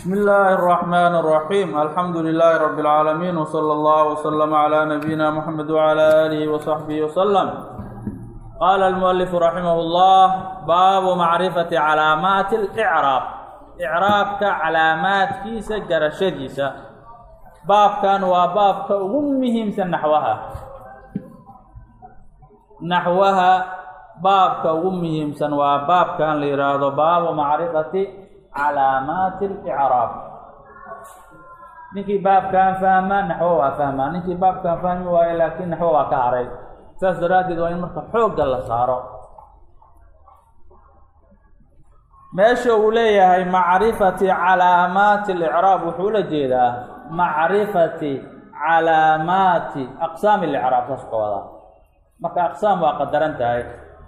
بسم الله الرحمن الرحيم الحمد لله رب العالمين وصلى الله وسلم على نبينا محمد وعلى آله وصحبه وسلم قال المؤلف رحمه الله باب معرفة علامات الإعراب إعرابك علامات كيسة جرشديسة باب كان وباب كأمهم نحوها نحوها باب كأمهم وباب كان ليراد باب معرفة calaamaat اlicraab ninkii baabkaan fahmaa naxwo waa fahmaa ninkii baabkaan fahmi waayo laakiin naxwo waa ka haray saas daraaddeed waa in marka xoogga la saaro meesha uu leeyahay macrifati calaamaati اlicraab wuxuu ula jeedaa macrifati calaamaati aqsaami اlicraab saas ka wadaa marka aqsaam waa qadaran tahay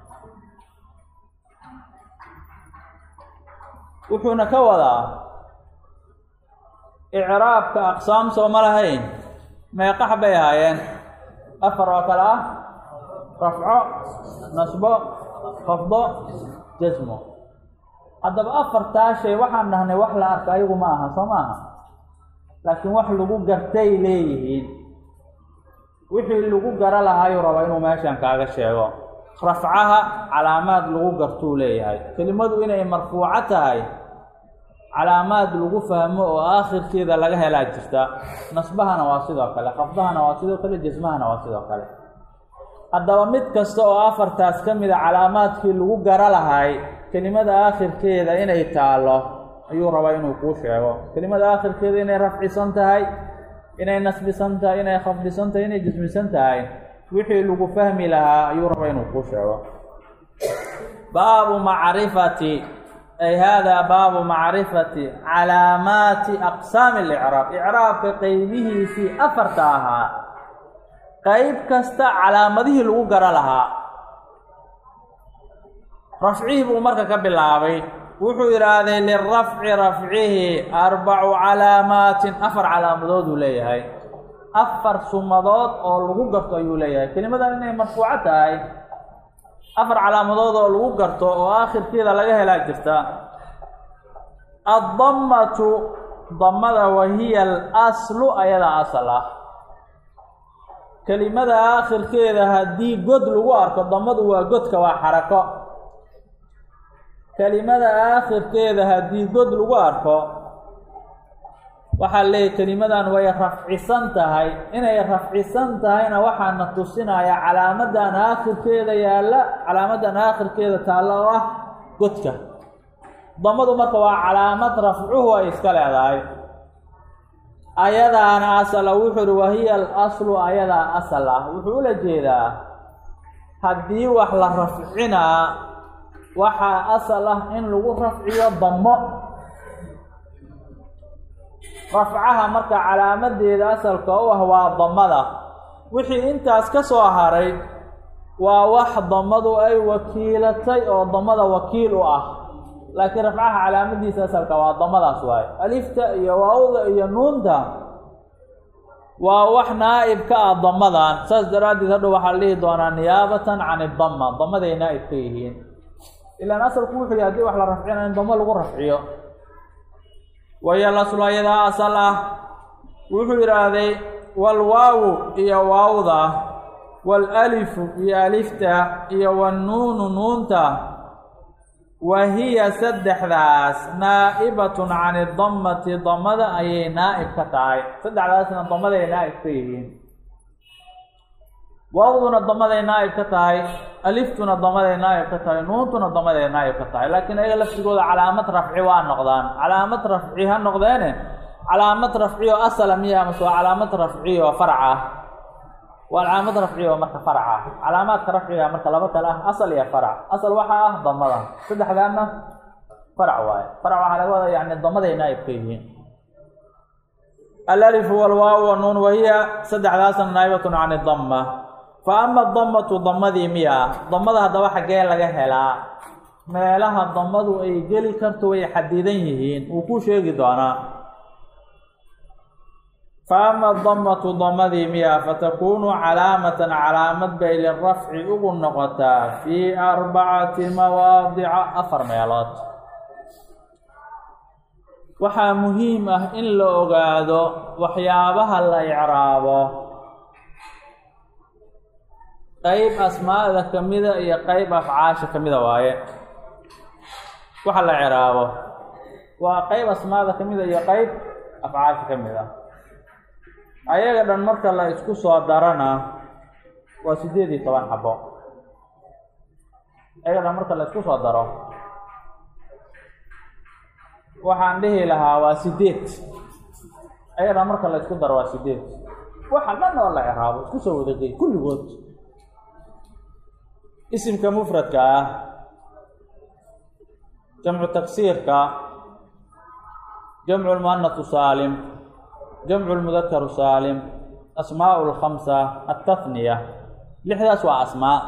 wuxuuna ka wadaa icraabka aqsaam soo ma lahayn meeqax bay ahaayeen afar oo kale ah rafco nasbo khafdo jasmo haddaba afartaa shay waxaan dhahnay wax la arka ayagu ma aha soo ma aha laakiin wax lagu gartay leeyihiin wixii lagu gara lahaayuu raba inuu meeshan kaaga sheego rafcaha calaamaad lagu gartuu leeyahay kelimadu inay marfuuco tahay calaamaad lagu fahmo oo aakhirkeeda laga helaa jirta nasbahana waa sidoo kale khafdahana waa sidoo kale jasmahana waa sidoo kale haddaba mid kasta oo afartaas ka mida calaamaadkii lagu gara lahay kelimada aakhirkeeda inay taallo ayuu rabaa inuu kuu sheego kelimada aakhirkeeda inay rafcisan tahay inay nasbisan tahay inay khafdisan tahay inay jasmisan tahay wixii lagu fahmi lahaa ayuu rabaa inuu kuu sheego baabu macrifati ay haadaa baabu macrifati calaamaati aqsaami اlicraab icraabka qeybihiisii afarta ahaa qeyb kasta calaamadihii lagu gara lahaa rafcihii buu marka ka bilaabay wuxuu yidhaahday lirafci rafcihi arbacu calaamaatin afar calaamadood uu leeyahay afar sumadood oo lagu garto ayuu leeyahay kelimadan inay marfuuco tahay afar calaamadood oo lagu garto oo aakhirkeeda laga helaa jirta addammatu dammada wahiya alaslu ayadaa asal ah kelimada aakhirkeeda haddii god lagu arko dammadu waa godka waa xarako kelimada aakhirkeeda haddii god lagu arko waxaa leeyahy kelimadan way rafcisan tahay inay rafcisan tahayna waxaana tusinaya calaamadan aakhirkeeda yaalla calaamadan aakhirkeeda taalla oo ah godka damadu marka waa calaamad rafcuhu ay iska leedahay ayadaana asala wuxuu uhi wahiya al aslu ayadaa asal ah wuxuu ula jeedaa haddii wax la rafcinaa waxaa asal ah in lagu rafciyo dammo rafcaha marka calaamadeeda asalka u ah waa damada wixii intaas ka soo haray waa wax damadu ay wakiilatay oo damada wakiil u ah laakiin rafcaha calaamadiisa asalka waa damadaas waaye alifta iyo waawda iyo nuunta waa wax naa'ib ka ah damadan saas daraaddeed hadhow waxaa la dhihi doonaa niyaabatan can idama damaday naa'ib ka yihiin ilaan asalku wuxuu yahay hadii wax la rafcina in damo lagu rafciyo waya laslu ayadaa asal ah wuxuu yidhaahday walwaawu iyo waawda waalalifu iyo alifta iyo wannuunu nuunta wa hiya saddexdaas naa'ibatun can idammati damada ayay naa'ib ka tahay saddexdaasna damaday naa'ib ka yihiin waawduna damaday naa'ib ka tahay aliftuna damaday naa'ib ka tahay nuuntuna damaday naa'ib ka tahay laakiin ayaga laftigooda calaamad rafci waa noqdaan calaamad rafci ha noqdeene calaamad rafci oo asala miya mase waa calaamad rafci oo farac ah waa calaamad rafci oo marka farac ah calaamaadka rafciga marka laba kale ah asal iyo farac asal waxaa ah damada saddexdaana farac waaye farac waxaa laga wada yani damaday naa'ib ka yihiin alalifu walwaaw wanuun wahiya saddexdaasna naa'ibatun can idama fa ama damatu damadii miya damada haddaba xaggee laga helaa meelaha damadu ay geli karto way xadidan yihiin wuu ku sheegi doonaa fa ama damatu damadii miya fatakunu calaamatan calaamad bay lirafci ugu noqotaa fii arbacati mawaadica afar meelood waxaa muhiim ah in la ogaado waxyaabaha la icraabo qeyb asmaada ka mida iyo qeyb afcaasha ka mida waaye waxa la icraabo waa qeyb asmaada ka mida iyo qeyb afcaasha ka mid ah ayaga dhan marka la isku soo darana waa siddeed iyo toban xabo ayaga dhan marka la isku soo daro waxaan dhihi lahaa waa sideed ayaga dhan marka la isku daro waa sideed waxa dhan oo la icraabo isku soo wadagey kulligood isimka mufradka ah jamcu taksiirka jamcu lmuanathu saalim jamcu lmudakaru saalim asmaau lkhamsa altahniya lixdaas waa asmaa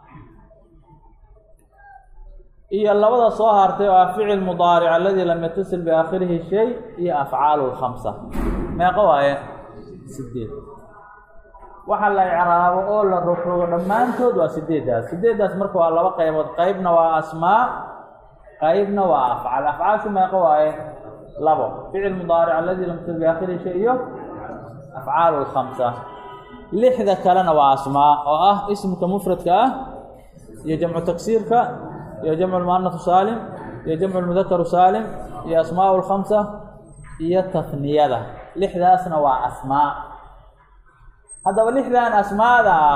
iyo labada soo hartay oo ah ficil mudaaric aladii lam yatasil biaakhirihi shay iyo afcaalu lkhamsa meeqo waaye sideed waxa la icraabo oo la rogrogo dhammaantood waa sideeddaas sideeddaas marka waa laba qaybood qeybna waa asmaa qeybna waa afcaal afcaashu meeqo waaye labo ficil mudaaric aladii lam yatasil biaakhirihi shay iyo afcaalu lkhamsa lixda kalena waa asmaa oo ah ismka mufradka ah iyo jamcu taksiirka iyo jamcu lmuanafu saalim iyo jamcu lmudakaru saalim iyo asmaau lkhamsa iyo tahniyada lixdaasna waa asmaa haddaba lixdan asmaada ah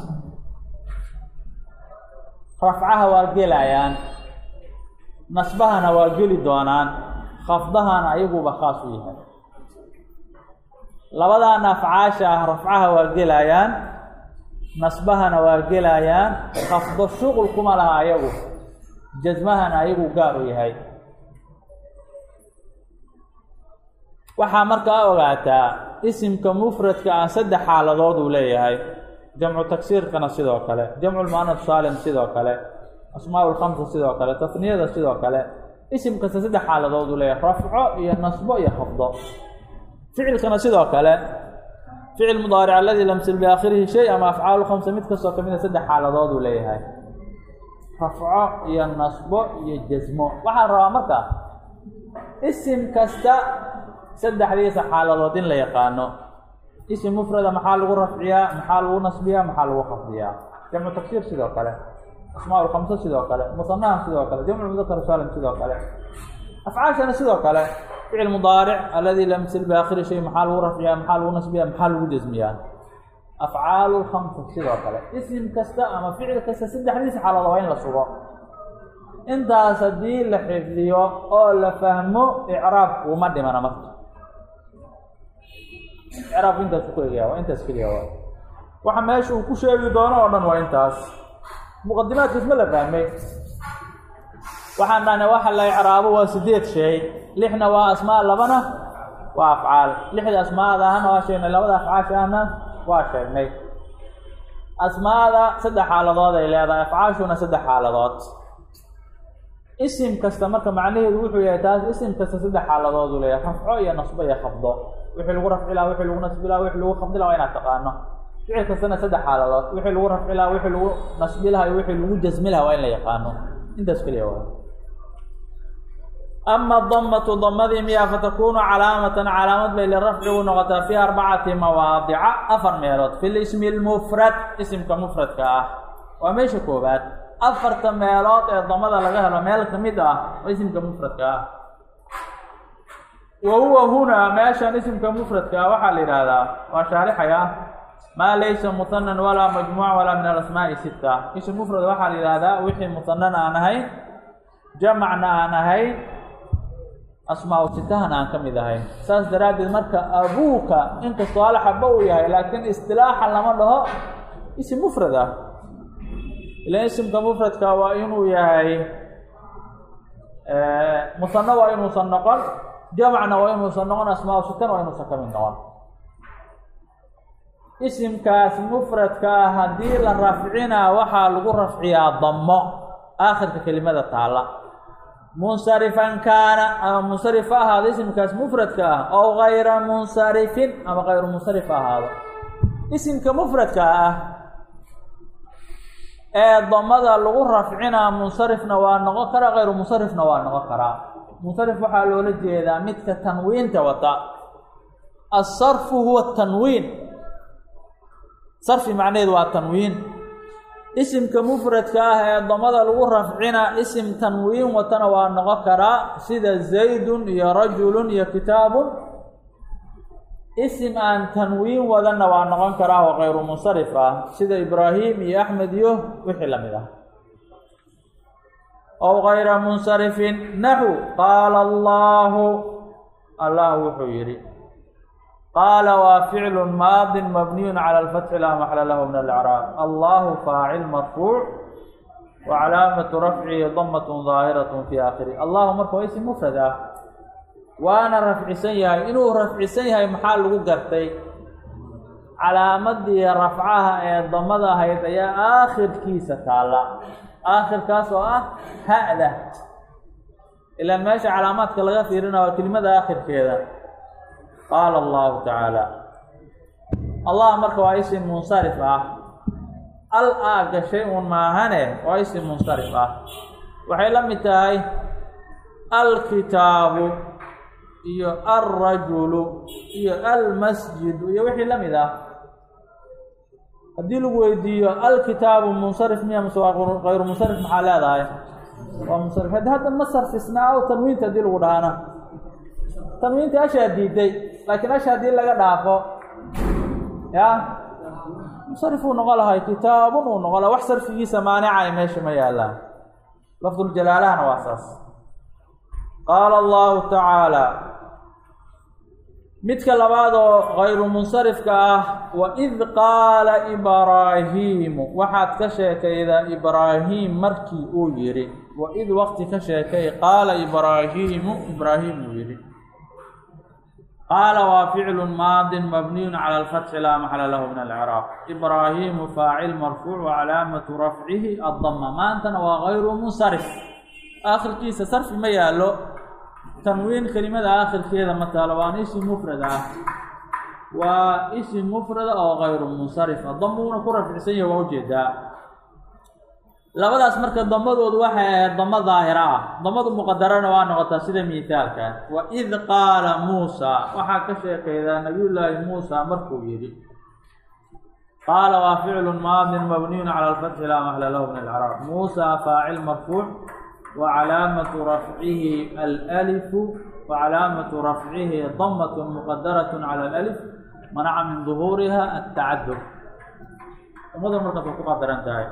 rafcaha waa gelayaan nasbahana waa geli doonaan khafdahana ayaguba khaas u yahay labadan afcaasha ah rafcaha waa gelayaan nasbahana waa gelayaan khafdo shuqul kuma laha ayagu jasmahana ayagu gaar u yahay waxaa markaa ogaataa isimka mufradka ah saddex xaaladood uu leeyahay jamcu taksiirkana sidoo kale jamcu lmuanaf saalim sidoo kale asmaa lkhamsa sidoo kale tasniyada sidoo kale isim kasta saddex xaaladood uu leeyahay rafco iyo nasbo iyo khafdo ficilkana sidoo kale ficil mudaaric aladii lamsil biaakhirihi shay ama afcaalu khamsa mid kastoo kamida saddex xaaladood uu leeyahay rafco iyo nasbo iyo jasmo waxaan rabaa marka isim kasta saddexdiisa xaaladood in la yaqaano isim mufrada maxaa lagu rafciyaa maxaa lagu nasbiyaa maxaa lagu khafdiyaa jamcu taksiir sidoo kale asmaa lkhamsa sidoo kale musanaha sidoo kale jamcu mudakar saalim sidoo kale afcaashana sidoo kale ficil mudaaric aladii lam yasil biaakhiri shay maxaa lagu rafciyaa maxaa lagu nasbiyaa maxaa lagu jasmiyaa afcaalu lkhamsa sidoo kale isim kasta ama ficil kasta saddexdiisa xaaladood waa in la sugo intaas haddii la xifdiyo oo la fahmo icraabku uma dhimana marka icraabku intaas ku egaya waa intaas keliya waa waxa meesha uu ku sheegi doono oo dhan waa intaas muqadimaadkiis ma la fahmay waxaan dhahnay waxa la icraabo waa sideed shay lixna waa asmaa labana waa afcaal lixda asmaada ahna waa sheegnay labada afcaasha ahna waa sheegnay asmaada saddex xaaladood ay leedahay afcaashuna saddex xaaladood isim kasta marka macnaheedu wuxuu yahay taas isim kasta saddex xaaladood uu leeyahay rafco iyo nasbo iyo khafdo wixii lagu rafci laha wixii lagu nasbi laha wixii lagu khafdi laha waa inaad taqaano ficil kastana saddex xaaladood wixii lagu rafci laha wixii lagu nasbi laha iyo wixii lagu jasmi laha waa in la yaqaano intaas keliya waa ama damatu damadii miyaa fatakunu calaamatan calaamad bay lirafci u noqotaa fi arbacati mawaadica afar meelood fi lismi lmufrad isimka mufradka ah waa meesha koobaad afarta meelood ee damada laga helo meel ka mid ah oo isimka mufradka ah wa huwa hunaa meeshan isimka mufradka ah waxaa la yidhaahdaa waa shaarixaya maa laysa muhanan walaa majmuuc walaa min alasmaa'i sita isim mufrad waxaa la yidhaahdaa wixii muhanana aan ahayn jamacna aan ahayn asmaa sitahan aan ka mid ahayn saas daraaddeed marka abuuka inkastoo hal xaba uu yahay laakiin istilaaxa lama dhaho isim mufrad ah ilan isimka mufradka waa inuu yahay musano waa inuusan noqon jamacna waa inuusan noqon asmaa sitan waa inuusan ka mid noqon isimkaas mufradka ah haddii la rafcinaa waxaa lagu rafciyaa damo aakhirka kelimada taala munsarifan kaana ama munsarif ha ahaado isimkaas mufradka ah ow gayra munsarifin ama kayru munsarif ha ahaado isimka mufradka ah ee damada lagu rafcinaa munsarifna waa noqon karaa kayru munsarifna waa noqon karaa munsarif waxaa loola jeedaa midka tanwiinta wata asarfu huwa tanwiin sarfi macnaheedu waa tanwiin isimka mufradka ah ee damada lagu rafcina isim tanwiin watana waa noqon karaa sida zaydun iyo rajulun iyo kitaabun isim aan tanwiin wadanna waa noqon karaa oo kayru munsarif ah sida ibraahim iyo axmed iyo wixii lamid ah ow kayra munsarifin naxu qaala allahu allah wuxuu yidhi qaala waa ficlu maadin mabniyun cala alfatxi laa maxla lahu min alcraab allahu faacil marfuuc wa calaamatu rafcihi damatun daahiratun fi aakhiri allahu marka waa isim mufrad ah waana rafcisan yahay inuu rafcisan yahay maxaa lagu gartay calaamadii rafcaha ee damada ahayd ayaa aakhirkiisa taalla aakhirkaas oo ah ha-da ilaa meesha calaamaadka laga fiirina waa kelimada aakhirkeeda qaala allahu tacaala allah marka waa isim munsarif ah al aa gashay uun maahane waa isim munsarif ah waxay la mid tahay alkitaabu iyo alrajulu iyo almasjidu iyo wixii la mid ah haddii lagu weydiiyo alkitaabu munsarif miya mase waa kayru munsarif maxaa leedahay waa munsarif haddi hadda ma sarfisnaa o tanwiinta haddii lagu dhahaana tanwiinta ashaa diiday laakiin asha haddii laga dhaafo ya munsarif uu noqon lahay kitaabun uu noqon laha wax sarfigiisa maanicay meesha ma yaallaan lafduljalaalahana waa saas qaala allahu tacaala midka labaad oo kayru munsarifka ah waid qaala ibraahiimu waxaad ka sheekaydaa ibraahiim markii uu yidhi waid waqti ka sheekay qaala ibraahiimu ibraahim uu yidhi qaala waa ficlu maadin mabniyun cala alfatxi laa maxala lahu min alcraaq ibraahiimu faacil marfuuc wa calaamatu rafcihi addama maantana waa kayru munsarif aakhirkiisa sarfi ma yaallo tanwiin kelimada aakhirkeeda ma taalo waana isim mufrad ah waa isim mufrada oo kayru munsarifa damuuna ku rafcsan yahi waa ujeedaa labadaas marka damadoodu waxay ahayd damo daahira ah damadu muqadarana waa noqotaa sida miithaalka waid qaala muusa waxaa ka sheekaydaa nabiyullaahi muusa markuu yidhi qaala waa ficlu maadin mabniyun cala alfatxi laa maxla lahu min alcraab muusa faacil marfuuc وcلاaمة رفعه الألف وcلاaمة رفعه ضمة مqdرة على الألف منca min ظهوuriha التacadد umada markaas way ku qadaran tahay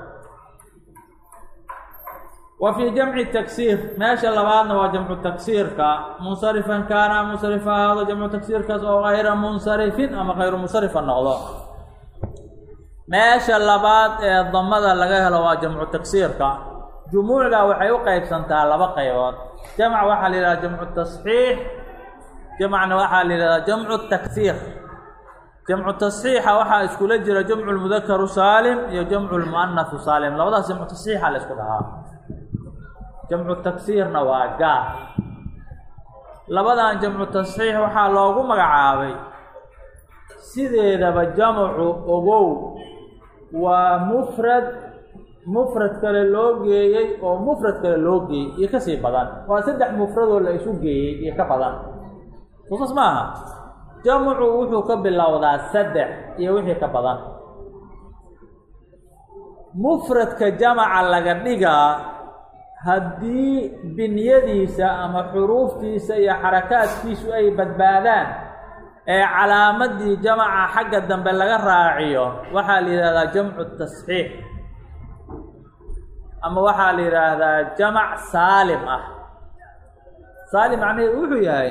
و في جمع تكسير meesha labaadna waa جمع تكسيirka منصرفا kaana منصرف ahaado جمع تكسيirkaas oo غayra منصرفin ama غayru منصرفa noqdo meesha labaad ee damada laga helo waa جمع تكسيirka jumuucda waxay u qeybsantaa laba qaybood jamc waxaa la yidhahda jamcu tasxiix jamcna waxaa la yidhahdaa jamcu taksiir jamcu tasxiixa waxaa iskula jira jamcu lmudakaru saalim iyo jamcu lmuanahu saalim labadaas jamcu tasxiixa la isku dhahaa jamcu taksiirna waa gaar labadan jamcu tasxiix waxaa loogu magacaabay sideedaba jamcu ogow waa mufrad mufrad kale loo geeyey oo mufrad kale loo geeyey iyo kasii badan waa saddex mufradoo la isu geeyey iyo ka badan soosas ma aha jamcu wuxuu ka bilowdaa saddex iyo wixii ka badan mufradka jamaca laga dhigaa haddii binyadiisa ama xuruuftiisa iyo xarakaadkiisu ay badbaadaan ee calaamadii jamaca xagga dambe laga raaciyo waxaa la yidhahdaa jamcu tasxiix ama waxaa la yidhaahdaa jamac saalim ah saalim macnaheedu wuxuu yahay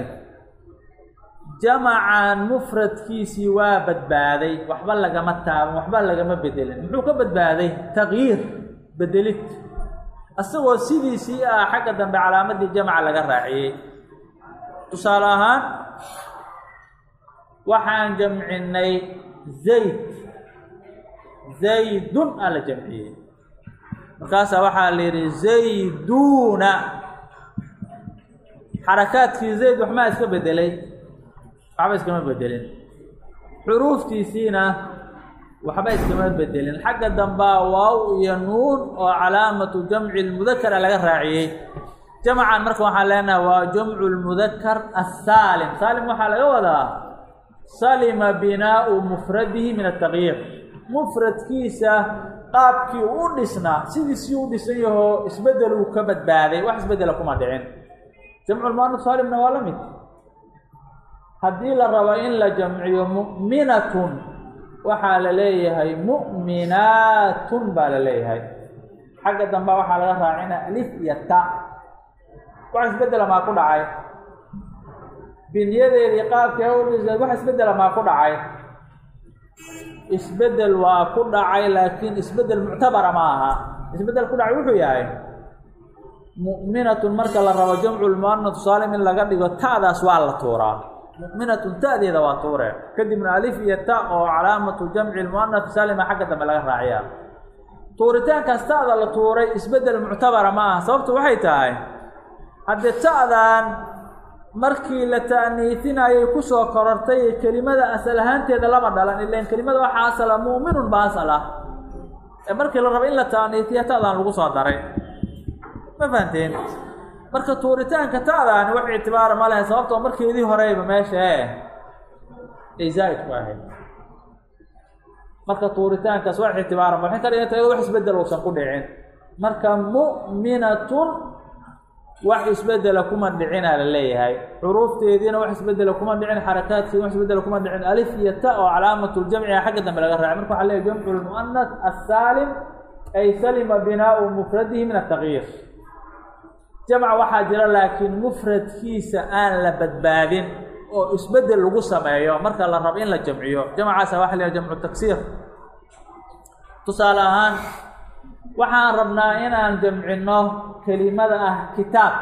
jamacan mufradkiisii waa badbaaday waxba lagama taaban waxba lagama bedelin muxuu ka badbaaday takyiir bedelid isagoo sidiisii ah xagga dambe calaamadii jamaca laga raaciyey tusaale ahaan waxaan jamcinay zayd zaydun aa la jamciyey markaasaa waxaa la yidhi zayduuna xarakaadkii zayd waxmaa iska bedelay waxba iskama bedelin xuruuftiisiina waxba iskama bedelin xagga dambaa waaw iyo nuun oo calaamatu jamci lmudakara laga raaciyey jamcan marka waxaan leenahay waa jamcu lmudakar asaalim saalim waxaa laga wadaa salima binaau mufradihi min ataqyiir mufradkiisa qaabkii u dhisnaa sidiisii u dhisan yahoo isbedel uu ka badbaaday wax isbedela kuma dhicin jamculmuanaf saalimna waa la mid haddii la rabo in la jamciyo mu'minatun waxaa la leeyahay mu'minaatun baa la leeyahay xagga damba waxaa laga raacina alif iyo ta wax isbedela maa ku dhacay binyadeedii qaabkii udhisa wax isbedela maa ku dhacay isbedel waa ku dhacay laakiin isbedel muctabara ma aha isbedel ku dhacay wuxuu yahay mu'minatun marka la rabo jamcu lmuanat saalim in laga dhigo ta'daas waa la tuuraa mu'minatun ta'deeda waa tuure kadibna alif iyo ta oo calaamatu jamci lmuanat saalima xagga dambe laga raaciya tuuritaankaas ta'da la tuuray isbedel muctabara ma aha sababtu waxay tahay haddee ta'dan markii la ta'niisinayay kusoo korortay kelimada asal ahaanteeda lama dhalan ilan kelimada waxaa asala mu'minun ba asal ah ee markii la rabo in la ta'niisiya ta'dan lagu soo daray ma fahanteen marka tuuritaanka ta'daani wax ictibaara ma lehe sababtoo markeedii horeyba meesha e ay zaa'id ku ahayd marka tuuritaankaas wax ictibaara ma waxay ka dhiganta iyado wax isbedel uusan ku dhicin marka mu'minatun wax isbedela kuma dhicinaa la leeyahay xuruufteediina wax isbedela kuma dhicin xarakaadkeedi wax isbedela kuma dhicin alif iyo ta oo calaamatuljamciga xagga dambe laga raacay marka waxa leeyahy jamcu lmu'anas assaalim ay salima binaau mufradihi min ataqyiir jamc waxaa jira laakiin mufradkiisa aan la badbaadin oo isbedel lagu sameeyo marka la rabo in la jamciyo jamcaasa waxa la yhaha jamcu taksiir tusaale ahaan waxaan rabnaa inaan jamcino kelimada ah kitaab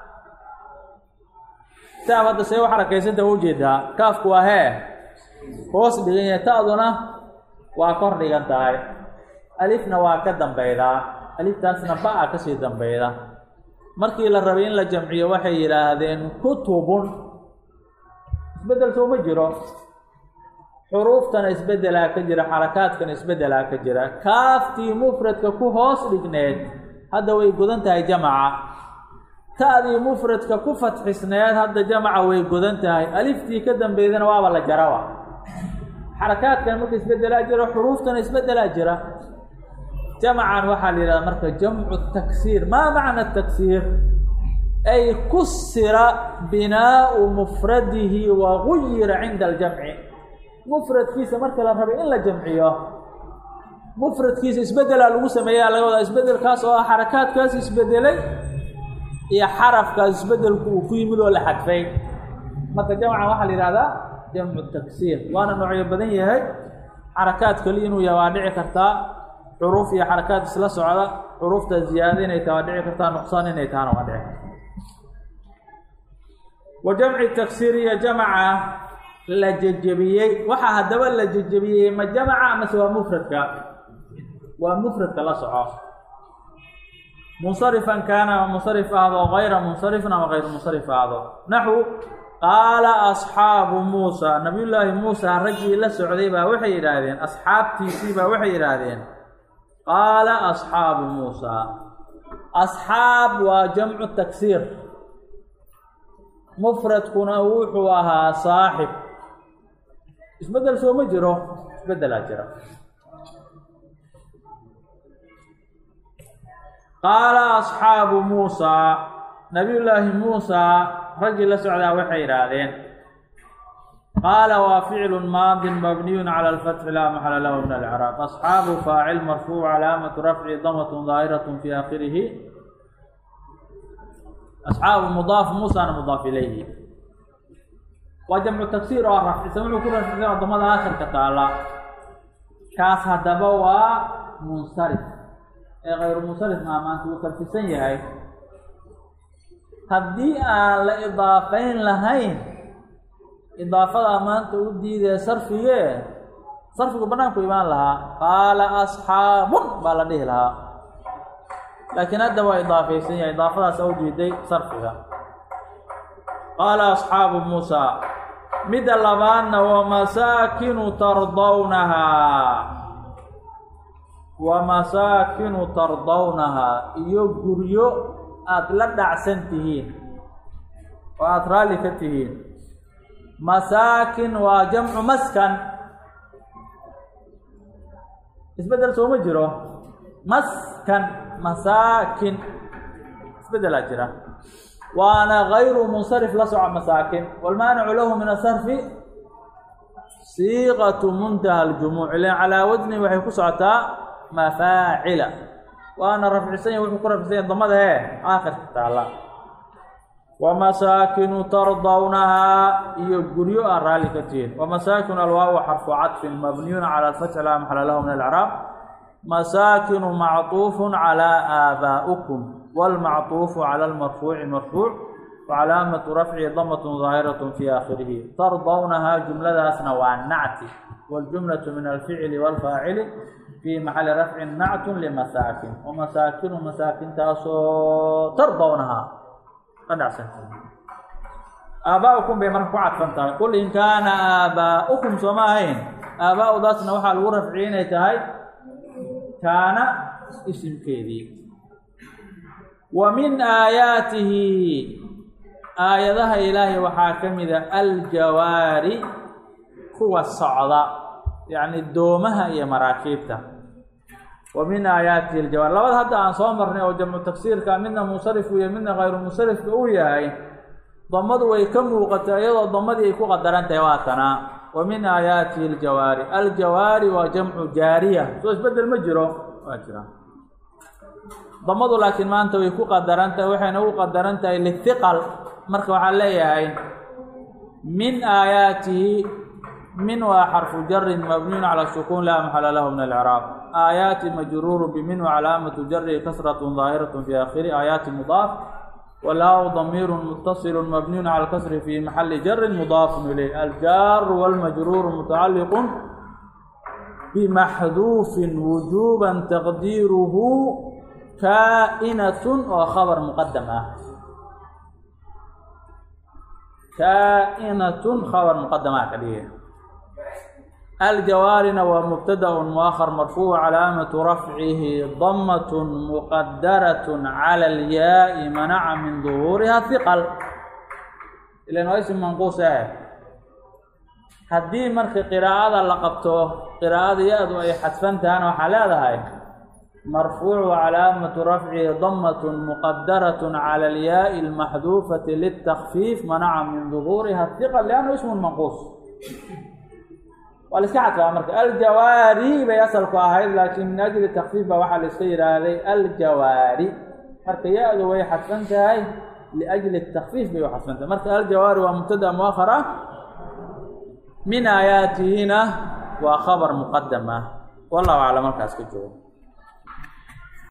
kitaab hadda see u xarakaysanta wa ujeedaa kaafku waa hee hoos dhigan yahay ta'duna waa kor dhigan tahay alifna waa ka dambeydaa aliftaasna ba-a kasii dambeyda markii la rabay in la jamciyo waxay yidhaahdeen kutubun isbedel soo ma jiro xuruuftana isbedelaa ka jira xarakaadkana isbedelaa ka jira kaaftii mufradka ku hoos dhigneed hadda way godan tahay jamaca ta'dii mufradka ku fatxisneed hadda jamaca way godan tahay aliftii ka dambeydana waaba la jarawa xarakaadkan marka isbedelaa jira xuruuftana isbedelaa jira jamacan waxaa la yidhahda marka jamcu taksiir maa macna taksiir ay kusira binaau mufradihi wa guyira cinda aljamci mufradkiisa marka la rabay in la jamciyo mufradkiisa isbedelaa lagu sameeyaa laga wadaa isbedelkaas oo ah xarakaadkaas isbedelay iyo xarafkaas isbedelku uu ku yimid oo la xadfay marka jamcan waxaa la yihahdaa jamcu taksiir waana noocyo badan yahay xarakaad kali inuu yahay waa dhici kartaa xuruuf iyo xarakaad isla socda xuruufta ziyaada inay taha waa dhici kartaa nuqsaan inay tahana waa dhici karta wa jamci taksiir iyo jamaca la jejebiyey waxaa haddaba la jejebiyey ma jamaca amase waa mufradka waa mufradka la soco munsarifan kaana ama munsarif ahdo gayra munsarifin ama gayru munsarif ahdo naxu qaala asxaabu muusa nabiyullaahi muusa raggii la socday baa waxay yidhaahdeen asxaabtiisii baa waxay yidhaahdeen qaala asxaabu muusa asxaab waa jamcu taksiir mufradkuna wuxuu ahaa saaxib isbedel soo ma jiro isbedelaa jira qaala asxaabu muusaa nabiyullaahi muusaa raggii la socdaa waxay yidhaahdeen qaala waa ficlu maadin mabniyun cala alfatxi laa maxala lahu min alcraab asxaabu faacil marfuuc calaamatu rafci damatun daahiratu fi aakhirihi asxaabu mudaaf muusana mudaaf ilayhi waa jamcu tagsiir oo rafcisan wuxuu ku rafcisan wadamada aakhirka taala kaas haddaba waa munsarif ee kayru munsarif maa maanta wuu karfisan yahay haddii aan la idaafayn lahayn idaafadaa maanta u diidee sarfigee sarfigu banaanku imaan lahaa qaala asxaabun baa la dhihi lahaa laakiin hadda waa idaafaysan yahay idaafadaas u diiday sarfiga qaala asxaabu muusa midda labaadna wamasaakinu tardawnahaa wamasaakinu tardawnahaa iyo guryo aada la dhacsan tihiin oo aada raalli ka tihiin masaakin waa jamcu maskan isbeddel sooma jiro maskan masaakin isbeddelaa jira waana gayru munsarif la soco masaakin walmaanicu lahu min asarfi siiqatu muntaha aljumuuc ilan calaa wasni waxay ku socotaa mafaacila waana rafcisan ya wuxuu ku rafcisan yahy damada hee aakhirka taalla wamasaakinu tardawnahaa iyo guryo aan raalli ka tihiin wamasaakinu alwaawu xarfu cadfin mabniyun cala alfatxi laa maxala lahu min alcraab masaakinu macطuufun calaa aabaa'ikum wاlmacطuufu cala almarfuuci marfuuc wacalaamatu rafci damatun daahiratun fi aakhirihi tardawnahaa jumladaasna waa nacti wاljumlatu min alficli wاlfaacili fii maxali rafcin nactun limasaakin wamasaakinu masaakintaasoo tardawnahaa ka dhacsantahay aabaa-ukum bay marka ku cadfan tahay qul in kaana aabaa-ukum sooma ahayn aabaa-udaasna waxaa lagu rafciyay inay tahay kaana isimkeedii wa min aayaatihi aayadaha ilaahay waxaa ka mida aljawaari kuwa socda yacni doomaha iyo maraakiibta wa min aayaatihi aljawaari labada hadda aan soo marnay oo jamcu tagsiirka midna munsarif iyo midna hayru munsarifka uu yahay damadu way ka muuqatay iyadoo damadii ay ku qadaran tahay waatanaa wa min aayaatihi aljawaari aljawaari waa jamcu jaariya soo isbedel ma jiro waa jira damadu laakiin maanta way ku qadaran tahay waxayna u qadaran tahay lithiqal marka waxaa leeyahay min aayaatihi min waa xarfu jarin mabniyun cala sukuun laa maxala lahu min alcraab aayaati majruuru bimin wacalaamatu jarihi kasratun daahiratun fi aakhiri aayaati mudaaf walaaw damiiru mutasilu mabniyun cala alkasri fi maxali jarin mudaafun ilayh aljaaru walmajruuru mutacalliqun bimaxduufin wujuuban taqdiiruhu kaa'inatun oo khabar muqadam ah kaa'inatun khabar muqadama ka dhige aljawaarina waa mubtadaun muahar marfuuc calaamatu rafcihi damatun muqadaratun cala alyaai manaca min duhuuriha hiqal ilan waa ism manquus ah haddii marka qiraa'ada la qabto qiraa'ada ya-du ay xadfan tahana waxaa leedahay marfuucu calaamatu rafcihi damatun muqadaratun cala alyaai almaxduufati litakfiif manaca min duhuuriha hiqal liannu ismun manquus waa la iska cadfaa marka aljawaari bay asalku ahayd laakiin min ajli takfiif baa waxaa la iska yidhaahday aljawaari marka ya-du way xadfan tahay liajli takfiif bay u xadfan tahay marka aljawaari waa mubtada muahar ah min aayaatihina waa khabar muqadam ah wallahu aclam markaas ka joogo